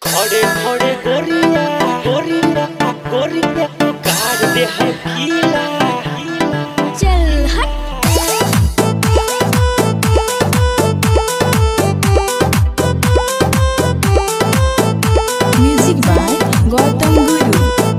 खड़े खड़े गोरिया गोरिया गोरिया काट दे है गीला चल हट म्यूजिक बाय गौतम गुरु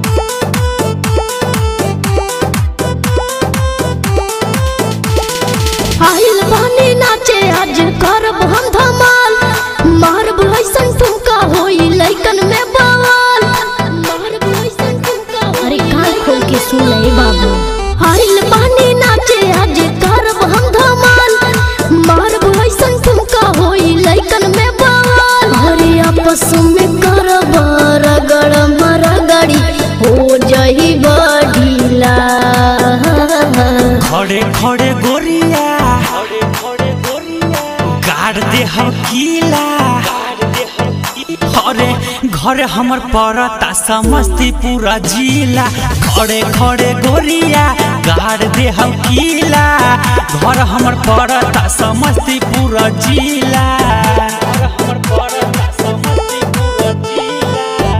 आइल बानी नाचे आज करब हम धमाल मारब ऐसन ठुमका होई लइकन में बवाल मारब ऐसन ठुमका अरे कान खोल के सुन ले बाबू आइल बानी नाचे आज करब हम धमाल मारब ऐसन ठुमका होई लइकन में बवाल अरे आपस में करब रगड़ मरगड़ी हो जाई बढ़ीला खड़े खड़े गोरिया खड़े खड़े गोरिया गाड़ दे हम गीला अरे घर हमर पड़ता समस्तीपुरा जिला खड़े खड़े गोरिया गाड़ दे हम गीला घर हमर पड़ता समस्तीपुरा जिला घर हमर पड़ता समस्तीपुरा जिला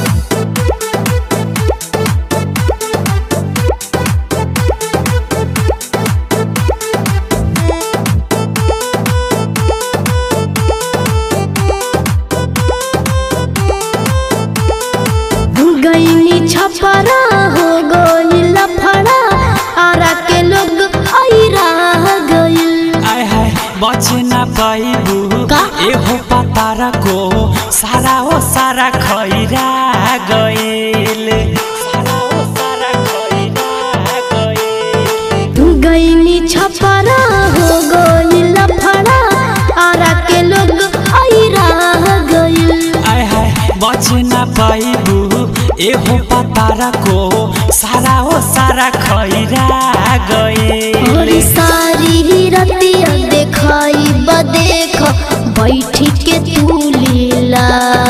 गईनी छपरा हो गई लफड़ा आरा के लोग ऐरा गइल आय हाय बच ना पाइबू का? एहो पतारा को सारा ओ सारा खैरा गइल सारा ओ सारा खैरा गइल गईनी छपरा हो गई लफड़ा आरा के लोग ऐरा गइल आय हाय बच ना पाइबू एहो पतारा को सारा ओ सारा खैरा और गइल सारी रतिया देखाई बदेख बैठी के तू लीला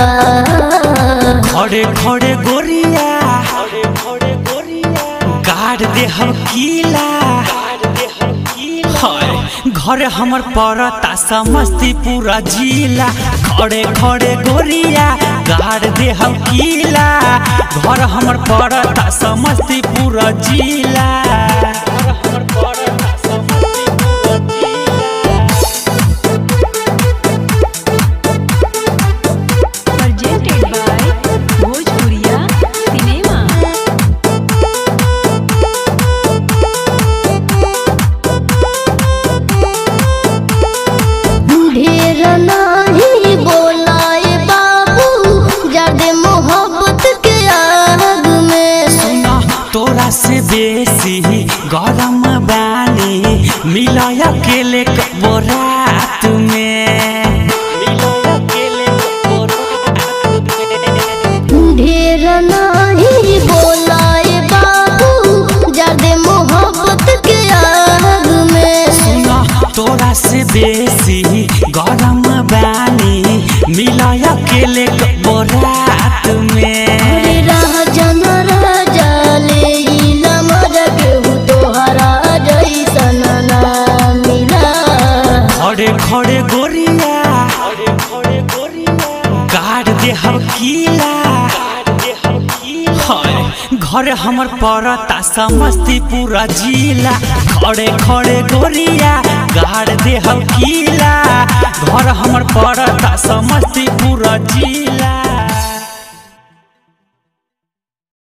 खड़े खड़े गोरिया खड़े खड़े गोरिया गाड़ दे हम गीला हाय घर हमर पड़ता समस्तीपुरा जिला खड़े खड़े गोरिया गाड़ दे हम गीला घर हमर पड़ता समस्तीपुरा जिला घर हमर पड़ता समस्तीपुरा जिला presented by भोजपुरिया सिनेमा ढेर नाही बोलाए बाबू जादे मोहब्बत के आग में सुना तोरा से बेसी गरम बानी मिलय अकेले कबो रात में मिलय अकेले कबो रात में ढेर नाही बोलाए बाबू जादे मोहब्बत के आग में सुना तोरा से बेसी गरम बानी मिलय अकेले कबो रात में अरे राजन राजा ले इला मजा केहू तोहरा जैसन ना मिला खड़े खड़े गोरिया खड़े खड़े गोरिया गाड़ दे हम गीला हाय घर हमर पड़ता समस्तीपुरा जिला खड़े खड़े गोरिया गाड़ दे हम गीला घर हमर पड़ता समस्तीपुरा जिला